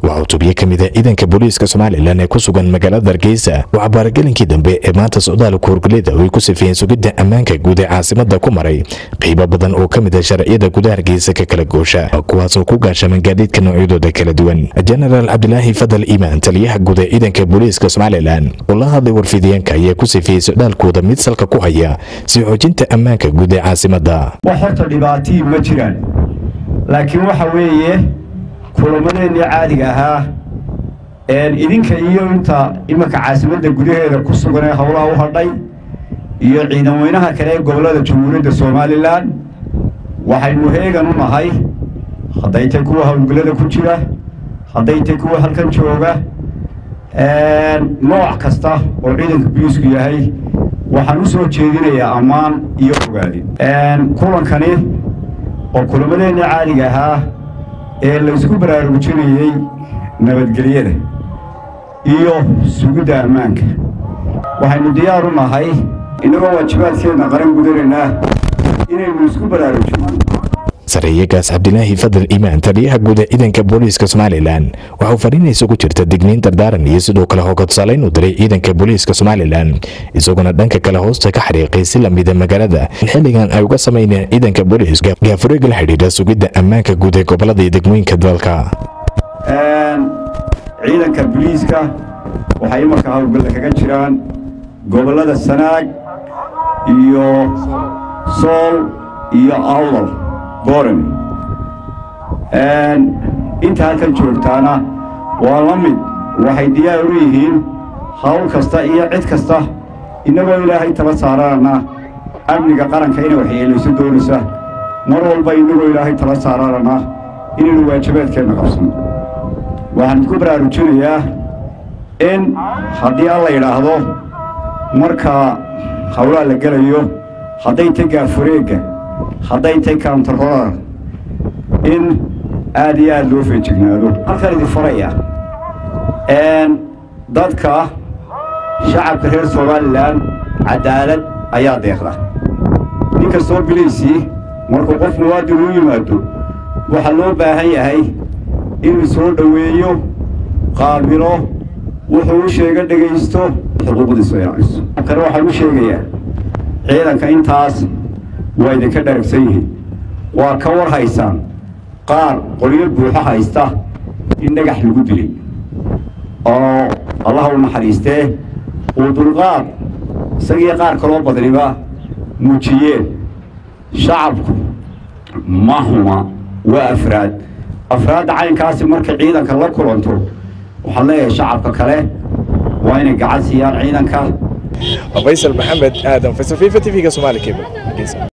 waa cutubyo ka mid a ciidanka booliiska somalilan ee ku sugan magaalada hargeysa oo cabaaragelinkii dambe ee maanta socdaal kuurgulida oo ay ku sifeeyeen sugidda ammaanka guud ee caasimada ku maray qaybo badan oo ka mid a sharciyada gudaha hargeysa ka kala goosha kuwaasoo ku gaashaman gaadiidka noocyadooda kala duwan jenaraal cabdilaahi fadal iimaan taliyaha guud ee ciidanka booliiska somalilan oo la hadlay warfidiyeenka ayaa ku sifeeyey socdaalkooda mid salka ku haya si xoojinta ammaanka guud ee caasimada wax horta dhibaatii ma jiraan laakiin waxa weeye kulamadeennii caadiga ahaa idinka iyo inta imanka caasimadda gudaheeda ku sugan ee howlaha u hadhay iyo ciidan weynaha kale ee gobollada jamhuuriyadda somalilan waxaynu heegan u nahay hadday tay kuwa howlgallada ku jira hadday tay kuwa halkan jooga nooc kasta oo ciidanka boliisku yahay waxaan u soo jeedinayaa ammaan iyo ogaadin kulankani oo kulamadeennii caadiga ahaa ee laysku baraarujinayey nabadgelyada iyo sugidda ammaanka waxaynu diyaar u nahay innagoo waajibaadkeenna qaran gudanaynaa inaynu isku baraarujino sareeyagaas cabdilaahi fadal iimaan taliyaha guud ee ciidanka booliiska somalilan waxauu fadhiinaysa ku jirta digniin dardaaran iyo sidoo kale hoggadsalayn u diray ciidanka booliiska somalilan isaguna dhanka kale hoosta ka xariiqay si lamida magaalada in xilligan ay uga samayneen ciidanka booliiska gaafureega la xidhiidha sugidda ammaanka guud ee gobolada iyo degmooyinka dalka ciidanka boliiska waxay imarka howlgalla kaga jiraan gobollada sanaag iyo sool iyo awdal gorami inta halkan joogtaana waa la mid waxay diyaar u yihiin hawl kasta iyo cid kasta innagoo ilaahay tala saarana amniga qaranka inay waxyeelayso doonaysa mar walba innagoo ilaahay tala saarana inaynu waajibaadkeenna qabsano waxaan idku baraarujinayaa in haddii alla yidhaahdo marka howlaha la gelayo hadday tay gaafureegga hadday tay kauntarolar in aad iyo aad loo feejignaado halkan idin faraya dadka shacabka reer somalilan cadaalad ayaa deeqda nin kastoo biliisii markuu qof muwaadin u yimaado waxaa loo baahan yahay inuu soo dhoweeyo qaabilo wuxuu u sheega dhegaysto xuquuqdiisu ilaaliso kale waxaan u sheegayaa ciidanka intaas waa idinka dharagsan yihiin waa ka war haysaan qaar qolyo buuxo haysta in dhagax lagu dilay oo allaha u naxariistee uu dulqaad isagii qaar kaloo badniba muujiyeen shacabku ma huma waa afraad afraadda caynkaasi markay ciidanka la kulanto waxaan leeyahay shacabka kale waa inay gacan siiyaan ciidanka faysal maxamed aadan faysal fifa t v-ga somaali cable